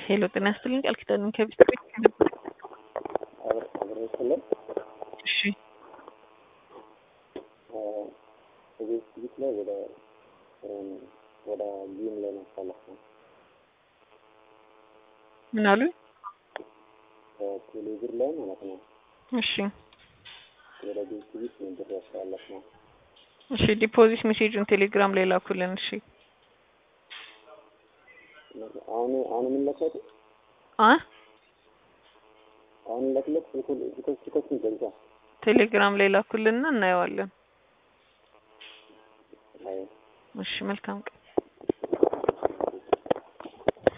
ሄሎ ጤና ይስጥልኝ ቃል ኪዳን ከቢት ቤት አብረስለን እሺ ቤት ቤት ላይ ወደ ወደ ጂም ላይ ማሳለፍ ነው። ምን አሉኝ? ቴሌብር ላይ ማለት ነው። እሺ ወደ ቤት ቤት ነው ብር ያስተላለፍ ነው። እሺ ዲፖዚት ሜሴጁን ቴሌግራም ላይ ላኩልን። እሺ አሁን አሁን የምንለከት አ አሁን ለክለት ስልኩ ስልኩ ስልኩ ይገልጻ ቴሌግራም ላይ ላኩልንና እናየዋለን። አይ እሺ መልካም ቀን